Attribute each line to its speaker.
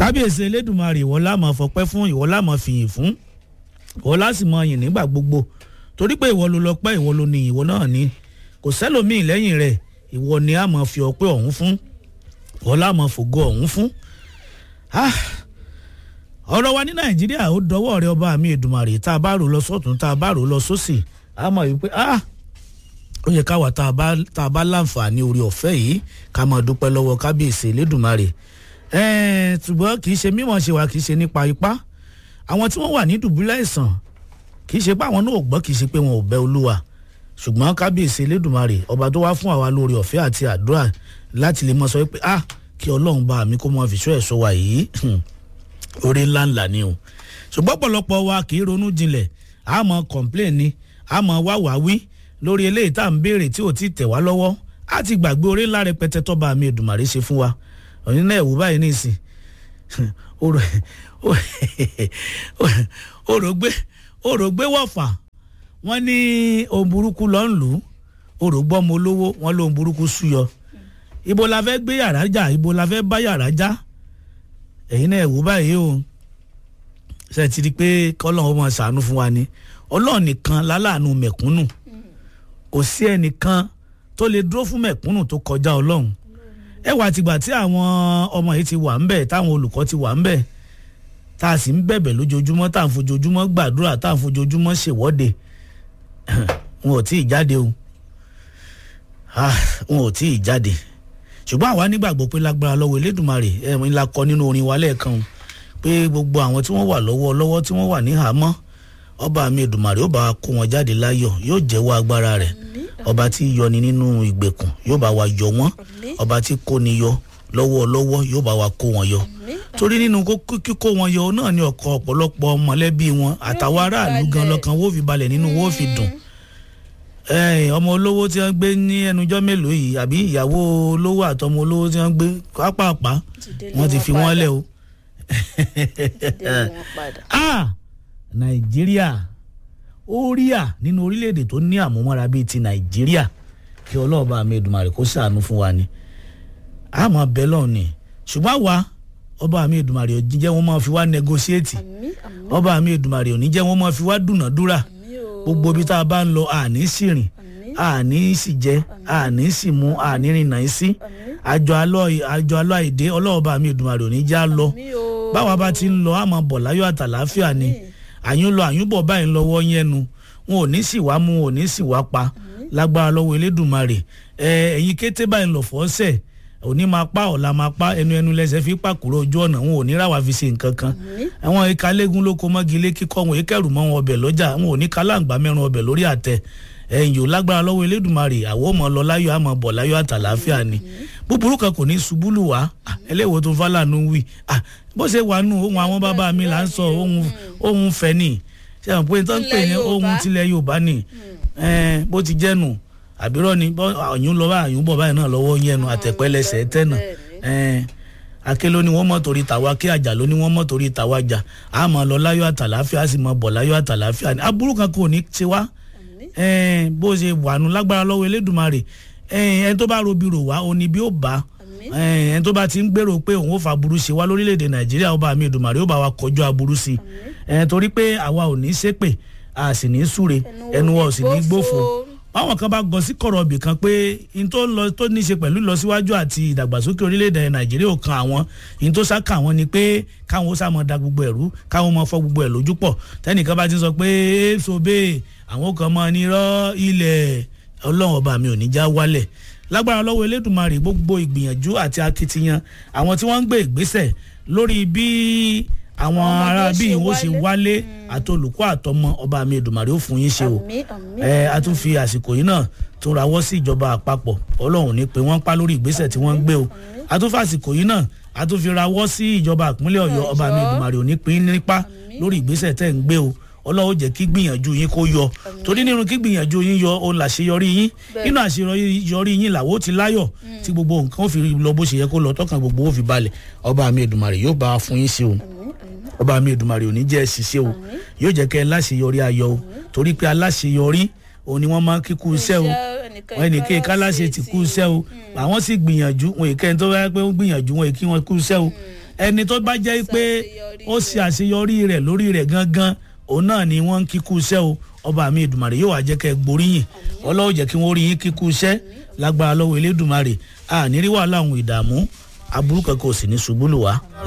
Speaker 1: kábíyèsí elédùnmarè ìwọ láàmọ fọpẹ́ fún ìwọ láàmọ fìyìn fún ìwọ lásìmọ yìn nígbà gbogbo torí pé ìwọ ló lọ pẹ́ ìwọ ló ní ìwọ náà ní kò sẹ́lòmíì lẹ́yìn rẹ̀ ìwọ ni a máa fi ọpẹ́ ọ̀hún fún ìwọ láàmọ fògo ọ̀hún fún. Ah, ọ̀rọ̀ wa ní nàìjíríà ó dọwọ́ rẹ ọba mi èdùmarè tá a bá rò lọ sọ́tún tá a bá rò lọ sósì a mọ̀ wípé ah ó yẹ káwa tá a bá tá a bá láǹfààní orí ọ̀fẹ́ yìí ká máa dúpẹ́ lọ́wọ́ kábíyèsí elédùnmarè ẹ̀ẹ́n ṣùgbọ́n kì í ṣe mímọ̀ ṣe wá kì í ṣe nípa ipá àwọn tí wọ́n wà ní dùbúlẹ̀ ìsàn kì í ṣe pé àwọn náà ò gbọ́ kì í ṣe pé wọn ò bẹ olúwa ṣùgbọ́n kábíyèsí elédùnmarè ọba tó wá fún àwa lórí ọ̀fẹ́ àti àdúrà láti lè mọ sọ pé ah kí ọlọ́run bá mi kó mọ fìṣọ́ ẹ̀ sọ wa yìí orí ńláńlá ni o ṣùgbọ́n pọ̀lọpọ̀ wa kì í ronú jinlẹ̀ a mọ complain ni a mọ wá wá wí lórí eléyìí tá à ń béèrè tí ò tí tẹ̀ wá lọ́wọ́ a ti gbàgbé orí ńlá rẹpẹtẹ tọ́ba mi èdùmàrè ṣe fún wa òyìn náà ẹ̀wù báyìí nísìn òrògbé òrògbé wọ̀fà wọ́n ní ohun burúkú lọ́ ń lù ú òrògbọ́ ọmọ olówó wọ́n lóhun burúkú súyọ ibo la fẹ́ gbé yàrá jà ibo la fẹ́ bá yàrá já ẹ̀yin náà ẹ̀wù báyìí o ṣe ti di pé kọ́lọ́hún máa ṣàánú fún wa ni ọlọ́run nìkan láláàánú mẹ̀kúnnù kò sí ẹnìkan tó lè dúró fún mẹ̀kúnnù tó kọjá ọlọ́run ẹ wà tìgbà tí àwọn ọmọ yìí ti wà ń bẹ̀ táwọn olùkọ́ ti wà ń bẹ̀ tá a sì ń bẹ̀bẹ̀ lójoojúmọ́ tá à ń fojoojúmọ́ gbàdúrà tá à ń fojoojúmọ́ ṣèwọ́de wọn ò tí ì jáde o wọn ò tí ì jáde ṣùgbọ́n àwa nígbàgbọ́ pé lágbára lọ́wọ́ elédùnmarè ẹ̀rín la kọ nínú orin wa lẹ́ẹ̀kan o pé gbogbo àwọn tí wọ́n wà lọ́wọ́ lọ́wọ́ tí wọ́n wà ní àhámọ́ ọba mi èdùnmarè ó bá wa kó wọn jáde láyọ̀ yóò jẹ́wọ́ agbára rẹ̀ ọba tí yọni nínú ìgbèkùn yóò bá wa yọ wọ́n ọba tí kóni yọ lọ́wọ́ lọ́wọ́ yóò bá wa kó wọn yọ torí nínú kíkó wọn yọ náà ni ọkọ ọ̀pọ̀lọpọ̀ mọ̀lẹ́bí wọn àtàwọn aráàlú gan lọ́kàn wó fi balẹ̀ nínú wó fi dùn ọmọ olówó tí wọ́n gbé ní ẹnujọ́ mélòó yìí àbí ìyàwó olówó àtọmọ olówó tí wọ́n gbé pápápá wọ́n ti fi wọ́n lẹ̀ o nàìjíríà ó rí à nínú orílẹ̀-èdè tó ní àmúmọ́ra bíi ti nàìjíríà kí ọlọ́ọ̀bá mi Èdùmàrè kó ṣàánú fún wa ni àmọ́ bẹ́ẹ̀ lọ́ọ̀ ni ṣùgbọ́n àwa ọba mi Èdùmàrè ò ní jẹ́ wọ́n máa fi wá negotiate ọba mi Èdùmàrè ò ní jẹ́ wọ́n máa fi wá dúnàdúrà gbogbo ibi tá a bá ń lọ àní sì rìn àní sì jẹ àní sì mú àní rìnnà sí àjọ alọ́ àjọ alọ́ àìdé ọlọ́ọ̀bá mi Èdùmàrè ò ní já lọ báwa bá ti ń lọ àmọ́ bọ̀ láyọ̀ àtàláfíà ni àyún lọ àyún bọ̀ báyìí lọ́wọ́ yẹnu wọn ò ní sì wá mú wọn ò ní sì wá pa lágbára lọ́wọ́ elédùnmarè ẹ ẹ̀yin kété báyìí lọ fọ́ọ́sẹ̀ òní máa pa ọ̀la máa pa ẹnu ẹnu lẹ́sẹ̀ fi pàkúrọ̀ ojú ọ̀nà wọn ò ní ráwa fi ṣe nǹkan kan àwọn ìka lẹ́gùn ló kó mọ́gi ilé kíkọ́ wọn èkẹ́rù mọ́ wọn ọbẹ̀ lọ́jà wọn ò ní kálàǹgbá mẹ́rin ọbẹ̀ lórí àtẹ ẹ̀yìn ò lágbára lọ́wọ́ elédùnmarè àwọn ọmọ lọ láyọ̀ àmọ́ bọ̀ láyọ̀ àtàláfíà ni búburú kan kò ní ṣubú lù wá ẹlẹ́wọ̀n tó fálànù wí bó ṣe wà nù ohun àwọn bàbá mi là ń sọ ohun fẹ́ ni ṣé àwọn pé tó ń pè ní ohun tilẹ̀ yorùbá ni bó ti jẹ́ nù àbírọ́ ni àyún lọ bá àyún bọ̀ báyìí náà lọ́wọ́ yẹnu àtẹ̀pẹ́lẹsẹ̀ tẹ̀nà ake ló ní wọ́n mọ̀ torí tàwa kí àjà ló ní wọ́n mọ̀ torí tàwa jà á mọ̀ lọ láyọ̀ àtàláfíà á sì mọ̀ bọ̀ láyọ̀ àtàláfíà ni aburú kan kò ní ṣe wá bó ṣe wàánu lágbára lọ́wọ́ elédùnmarè ẹni tó bá robi rò wá òní bí ó bá ẹni tó bá ti ń gbèrò pé òun ò fa aburú ṣe wá lórílẹ̀‐èdè nàìjíríà ọba mi èdùnmarè ó bá wa kọjú aburú sí i torí pé àwa ò ní ṣépè a sì ní súre ẹnu wa ò sì ní gbófo báwọn kan bá gọ sí kọ̀rọ̀ ibì kan pé n tó lọ tó ní ṣe pẹ̀lú ìlọsíwájú àti ìdàgbàsókè orílẹ̀-èdè nàìjíríà ò kan àwọn n tó sá kà wọ́n ni pé káwọn ó sá mọ́ da gbogbo ẹ̀rú káwọn mọ́ fọ́ gbogbo ẹ̀ lójú pọ̀ tẹ́nìkan bá ti sọ pé èso bẹ́ẹ̀ àwọn kan mọ́ ní rọ́ ilẹ̀ ọlọ́run ọba mi ò ní já wálẹ̀ lágbára lọ́wọ́ elédùnmarè gbogbo ìgbìyànjú àti akitiyan àwọn tí wọ́n ń gbé ìgbésẹ̀ lórí bí àwọn ará bí ìwọ ṣe wálé àti olùkọ́ àtọmọ ọba mi èdùmàrè ó fún yín ṣe o ẹ a tún fi àsìkò yìí náà tún rawọ́ sí ìjọba àpapọ̀ ọlọ́run ní pé wọ́n pa lórí ìgbésẹ̀ tí wọ́n ń gbé o a tún fi àsìkò yìí náà a tún fi rawọ́ sí ìjọba ìpínlẹ̀ ọ̀yọ́ ọba mi èdùmàrè ò ní pín nípa lórí ìgbésẹ̀ tẹ̀ ń gbé o ọlọ́run jẹ́ kí gbìyànjú yín kó yọ torí nínú kí gbìyànjú yín yọ òun làṣeyọrí yín nínú àṣeyọrí yín làwọ́ ti láyọ̀ tí gbogbo nǹkan ó fi lọ bó ṣe yẹ kó lọ tọkàn gbogbo ó fi balẹ̀ ọba mi èdùmàrè yóò bá a fún yín sí o ọba mi èdùmàrè ò ní jẹ́ ṣiṣẹ́ o yóò jẹ́ kẹ́ ẹ láṣeyọrí ayọ̀ o torí pé aláṣeyọrí òun ni wọ́n máa ń kíkú iṣẹ́ o wọ́n ní kí káláṣe ti kú iṣẹ́ o àwọn sì gbìyànjú wọn èké tó wáyé pé wọ́n gbìyànjú wọn èkí wọn kú iṣẹ́ o ẹni tó bá jẹ́ pé ó ṣe àṣeyọrí rẹ̀ lórí rẹ̀ gangan òun náà ni wọ́n ń kíkú iṣẹ́ o ọba mi ìdùmarè yóò wá jẹ́ kẹ́ ẹ gboríyìn ọlọ́wọ́ jẹ́ kí wọ́n rí yín kíkú iṣẹ́ lágbára lọ́wọ́ elédùmarè àníríwá láwọn ìdààmú aburú kankan ò sì ní ṣubú lù wá.